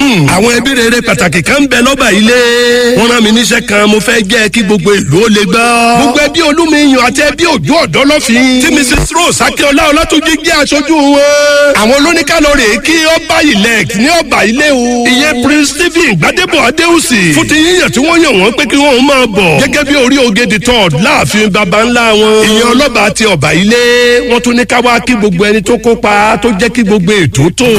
àwọn ẹbí rere pàtàkì kan ń bẹ lọ́ba ilé. wọ́n rán mi níṣẹ́ kan mo fẹ́ jẹ́ kí gbogbo ìlú ó lè gbọ́. gbogbo ẹbí olúmiyàn àti ẹbí òjò ọ̀dọ́ lọ́fìn. tí mrs rose akíọlá ọlátúnjí jẹ́ aṣojú wọn. àwọn olóníkàlọ́rẹ̀ kí ọba ilẹ̀ ní ọba ilé o. ìyẹn prince stephen gbadebo adéhùsì. fún ti yíyàn tí wọ́n yàn wọ́n pé kí wọ́n máa bọ̀. gẹ́gẹ́ bí orí oge the third láàfin baba ńlá wọn. ìyẹn ọlọ́ba àti ọba ilé wọ́n tún ní ká wá kí gbogbo ẹni tó kópa tó jẹ́ kí gbogbo ètò tó.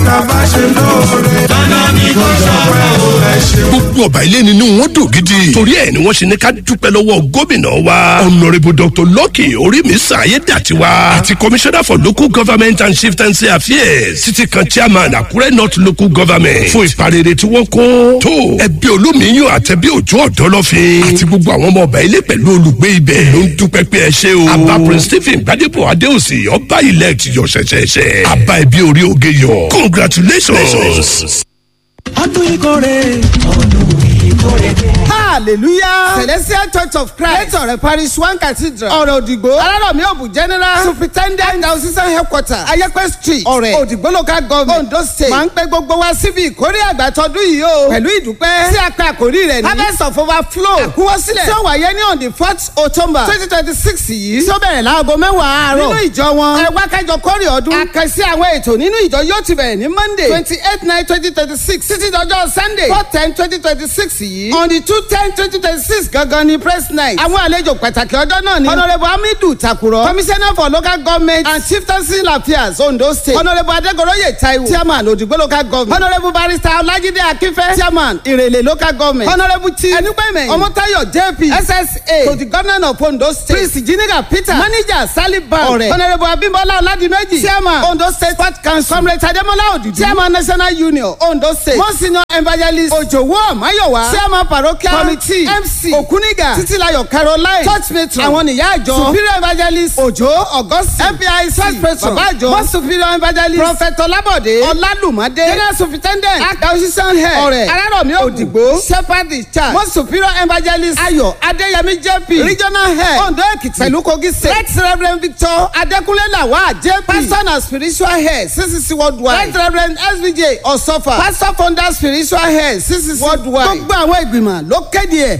gbogbo ọba ilé nínú wọn dùn gidi. torí ẹ ni wọ́n ṣe ní ká dúpẹ́ lọ́wọ́ gómìnà wa. honourable dr lucky orímísà ayédàtiwa. àti commissioner for local government and chieftaincy affairs. títí kan chairman àkúrẹ́ north local government. fún ìparere tí wọ́n kó. tó ẹbí olómiyàn àtẹ̀bí òjò ọ̀dọ́ lọ́fin. àti gbogbo àwọn ọmọ ọba ilé pẹ̀lú olùgbé ibẹ̀. ló ń dúpẹ́ pé ẹ ṣe o. àbá prince stephen gbadebo adéòsì ọba ilẹ̀ ti yọ ṣẹ̀ṣẹ̀ṣẹ̀. àbá ẹbí orí oge yọ. congratulations. ọdún ìkórè ọdún ìkórè dé. hallelujah celestial church of christ lẹ́tọ̀rẹ̀ parish one cathedral ọ̀rẹ́ òdìgbò alárọ̀mí òbù general superintendent diocesan headquarter ayẹ́pẹ́ street ọ̀rẹ́ òdìgbò local government ondo state máa ń pẹ́ gbogbo wa síbi ìkórè àgbàtọ́dún yìí o pẹ̀lú ìdúpẹ́ tí a pe àkórí rẹ̀ ní harvest of overflow àkúwọ́sílẹ̀ tí ó wáyé ní on the fourth october twenty twenty six yìí tí ó bẹ̀rẹ̀ láago mẹ́wàá àárọ̀ nínú ìjọ wọn ẹ wá kájọ kórè ọdún àkànṣe àwọn ètò nínú ìjọ yóò ti bẹ̀rẹ̀ ní monday twenty eight nine twenty twenty six títí dọjọ́ sunday four ten twenty twenty six yìí on the two ten twenty twenty six gangan ni press night àwọn àlejò pàtàkì ọjọ́ náà ni honourable hamidu takuro commissioner for local government and chieftaincy affairs ondo state honourable adegoroye taiwo chairman odigbo local government honourable barrister olajide akinfe chairman irele local government honourable chief enupeme omotayo jp ssa to the governor of ondo state prince jiniga peter manager saliban ọrẹ honourable abimbola oladimeji chairman ondo state sport council comrade ademola odudu chairman national union ondo state monsignor evangelist ojowo mayowa chairman parochial committee mc okuniga titilayo caroline church matron àwọn nìyá àjọ superior evangelist ojo augustine fpic church patron bàbá àjọ most superior evangelist prophet olabode ọlálùmọdé general superintendent acquisition head ọrẹ arárọ̀mí òdìgbò shepherd in charge most superior evangelist ayọ̀ adéyẹmí jp regional head ondo èkìtì pẹ̀lú kogi state right reverend victor adékúnlé lawal jp pastor and spiritual head ccc worldwide right reverend svj ọ̀sọ́fà pastor founder spiritual head ccc worldwide gbogbo àwọn ìgbìmọ̀ ló kéde ẹ̀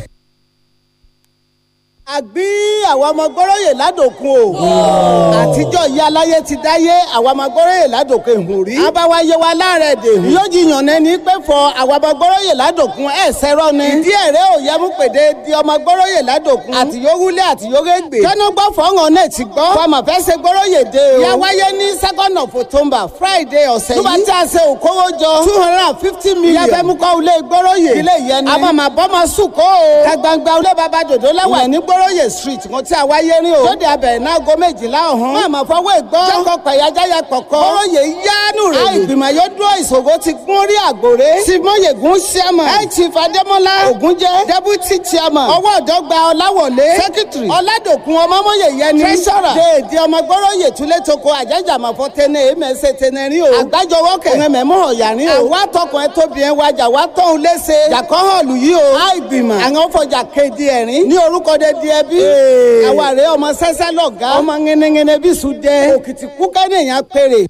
àgbí àwọn ọmọ gbọ́rọ̀yè ládòkun o àtijọ́ ìyá aláyé ti dáyé àwọn ọmọ gbọ́rọ̀yè ládòkun ìhùn rí abáwáyé wa láàrẹ̀ dèhùn yóò jiyàn nẹni pé fọ àwọn ọmọ gbọ́rọ̀yè ládòkun ẹ̀ sẹ́rọ̀ ni ìdí ẹ̀rẹ́ òye mú pèdè di ọmọ gbọ́rọ̀yè ládòkun àti yówúlé àti yórégbè kẹ́nu gbọ́ fọ́ngàn náà ti gbọ́ fọmọ fẹ́ ṣe gbọ́rọ̀yè dé o ìyá wáyé ní second of october friday ọ̀sẹ̀ yìí nígbà tí a ṣe òkówó jọ two hundred and fifty million ìyá fẹ́ mú kọ́ ilé gbọ́rọ̀yè ilé ìyẹn ni àmọ́ màá bọ́ mọ sùn kó o kagbangba ilé baba dòdò lẹ́wà ní gbọ́rọ̀yè street wọn tí a wáyé rí o. lóde abẹ̀rẹ̀ náà go méjìlá ọ̀hún. máa ma fọwọ́ ìgbọ́. jẹ́kọ̀ pẹ̀yàjáyà kọ̀kọ́. kọ́rọ́yè yánú rẹ̀. a ìgbìmọ̀ yóò dúró ìṣòro ti gún rí àgbòrè. simóyegun chairman. ẹ̀ chief adémọ́lá ògúnjẹ́. deputy chairman. ọwọ́ ọ̀dọ́gba ọláwọlé. secretary. ọ̀làdòkun ọmọmọye yẹni. treasurer. déèdì ọmọ gbọ́rọ̀yè túlẹ̀ toko àjẹjàmọ̀fọ́ tẹ́nẹ̀ èmẹ̀sẹ̀ tẹ́nẹ̀ rí o. àgbájọwọ́ kẹ̀. òun mẹ̀mọ́ ọ̀yàrin o. àwa tọkùn ẹ tóbi ẹ wájà wá tọ́hún léṣe. jàkọ́ hàn lù yí o. a ìgbìmọ̀. àwọn fọjà kéde ẹ̀rín. ní orúkọ dé di ẹbí àwa rèé ọmọ sẹ́sẹ́ lọ́gá ọmọ ŋẹnẹŋẹnẹ bí sùn dẹ òkìtì kúkẹ́ nìyẹn péré.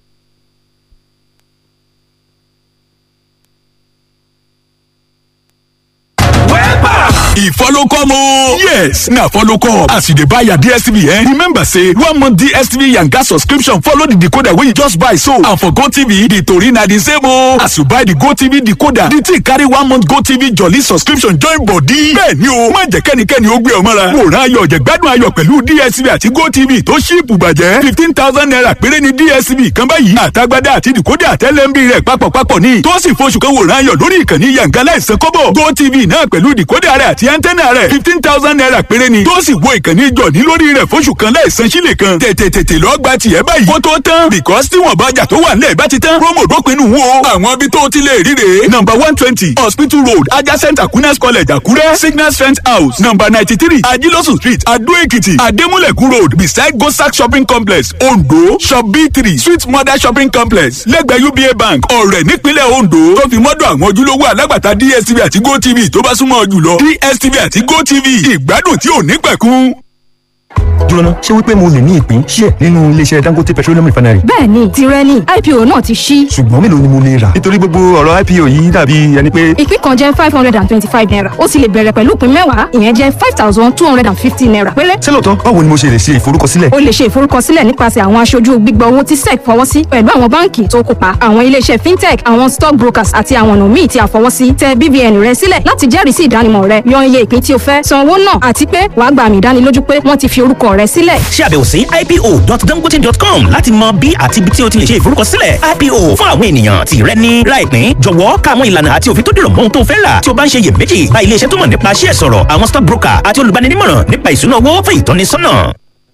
e follow come o. yes na follow come as you dey buy your dstv eh remember say one month dstv yanga subscription follow the decoder wey you just buy so and for gotv the tori na the same o. as you buy the gotv decoder the thing carry one month gotv jolly subscription join body. bẹ́ẹ̀ni o má jẹ́ kẹ́nikẹ́ni ó gbé ọ mọ́ra. wòran ayọ̀ jẹ̀gbádùn ayọ̀ pẹ̀lú dstv àti gotv tó ṣíìpù bàjẹ́ fifteen thousand naira péré ni dstv kan báyìí àtagbádá àti decoder àtẹlẹ́mbì rẹ̀ papọ̀papọ̀ ní tó sì foṣù kan wòran ayọ̀ lórí ìkànnì yanga láìsàn kọ́bọ̀ gotv náà pẹ̀lú decoder rẹ̀ àti antenna rẹ̀ fifteen thousand naira péré ni tó sì wo ìkànnì jọ̀ní lórí rẹ̀ fóṣù kan láìsan sílẹ̀ kan tètè tètè lọ́ọ́ gba tiẹ̀ báyìí kó tó tán because tí wọ́n bá jà tó wà nílẹ̀ bá ti tán promo dópinu wo àwọn ibi tó ti lè ríre number one twenty hospital road adjacent aquinas college àkúrẹ́ signal strength house number ninety three ajilosun street adó èkìtì adémúlẹ̀kù road beside gosak shopping complex ondo shop b three sweet mother shopping complex lẹ́gbẹ̀ẹ́ uba bank ọ̀rẹ́ nípínlẹ̀ ondo tó fi mọ́dọ̀ àwọn ojúlówó alágbàtà dstv àti gotv tó bá súnmọ́ jùlọ dstv àti gotv ìgbádùn tí ò ní pẹ̀kun. jóná ṣé wípé mo lè ní ìpín ṣíẹ̀ nínú iléeṣẹ́ dangote petroleum refinery. bẹ́ẹ̀ni tirẹ̀ ni ipo náà ti ṣí. ṣùgbọ́n mélòó ni mo lè rà. nítorí gbogbo ọ̀rọ̀ ipo yìí dàbí ẹni pé. ìpín kan jẹ́ five hundred and twenty-five naira ó sì lè bẹ̀rẹ̀ pẹ̀lú ìpín mẹ́wàá ìyẹn jẹ́ five thousand two hundred and fifty naira péré. ṣé lóòótọ́ báwo ni mo ṣe lè ṣe ìforúkọsílẹ̀. o lè ṣe ìforúkọsílẹ̀ nípasẹ̀ àwọn aṣojú gbígbà owó tí sec fọwọ́ sí pẹ̀lú àwọn báǹkì tó kópa àwọn iléeṣẹ́ fintech àwọn stock brokers àti àwọn ọ̀nà míì tí a fọwọ́ sí tẹ BVN rẹ sílẹ̀ láti jẹ́rìí sí ìdánimọ̀ rẹ yan iye ìpín tí o fẹ́ san owó náà àti pé wàá gba àmì ìdánilójú pé wọ́n ti fi orúkọ rẹ sílẹ̀. ṣe àbẹ̀wò sí ipo.dangote.com láti mọ bí àti ibi tí o ti lè ṣe ìforúkọsílẹ̀ ipo fún àwọn ènìyàn tí rẹ ní láìpín jọ̀wọ́ ká àwọn ìlànà àti òfin tó dìrọ̀ mọ́ ohun tó fẹ́ rà tí o bá ń ṣe iyèméjì bá iléeṣẹ́ tó mọ̀ nípa ṣíẹ̀ sọ̀rọ̀ àwọn stock broker àti olùbáninímọ̀ràn nípa ìṣúná owó fún ìtọ́nisọ́nà.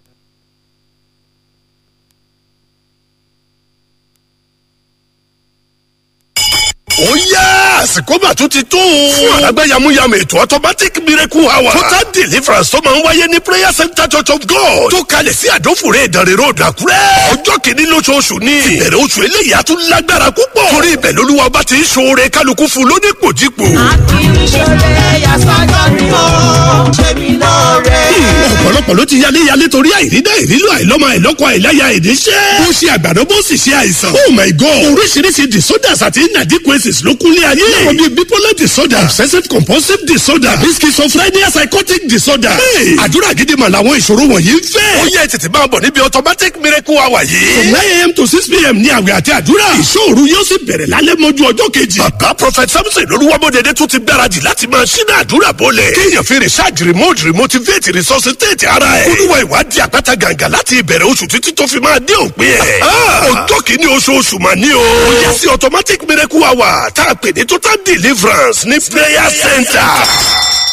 ó yá àsìkò mà tún ti tó. fún àlágbá yamuyamu ètò automatic miracle hour. total deliverance tó máa ń wáyé ní prayer center church of god. tó kalẹ̀ sí àdófòrè ìdánrẹ́ road àkúrẹ́. ọjọ́ kìíní lóṣooṣù ni. ìbẹ̀rẹ̀ oṣù eléyìí á tún lágbára púpọ̀. torí ibẹ̀ lolúwa ọba ti ń ṣoore kálukú fún lónípòjípò. akíníṣẹ́lẹ̀ yasọ́jọ́ ni ó ṣe mí lóore. ọ̀pọ̀lọpọ̀ ló ti yálé yálé torí àìrídá ìrílò àìlọ́mọ àìlọ́kọ àìláya ìdíṣẹ́. bó ṣe àgbàdo bó sì ṣe àìsàn. oh my god oríṣiríṣi disorders àti inadequacies ló kúnlé ayé. láwọn bíi bipolar disorder obsessive compulsive disorder àbí schizophrenia psychotic disorder. Hey, àdúrà gidi mà làwọn ìṣòro wọ̀nyí ń fẹ́. ó yẹ tètè máa bọ̀ níbi automatic miracle hour yìí. from nine a.m. to six p.m. ní àwẹ̀ àti àdúrà. ìṣòro yóò sì bẹ̀rẹ̀ lálẹ́ mọ́jú ọjọ́ kejì. bàbá prophet samson lolúwàbọ̀dẹ̀dẹ̀ tún ti gbáradì láti máa ṣínà àdúrà bọ́lẹ̀. kéèyàn fi research remote remotivate resuscitate ara ẹ̀. olúwa ìwádìí àpáta gàǹgà láti ìbẹ̀rẹ̀ oṣù títí tó fi máa dé òpin ẹ̀. ọjọ́ kìíní oṣooṣù mà ní o. ó yẹ sí automatic miracle hour tá a pè ní total deliverance ní prayer center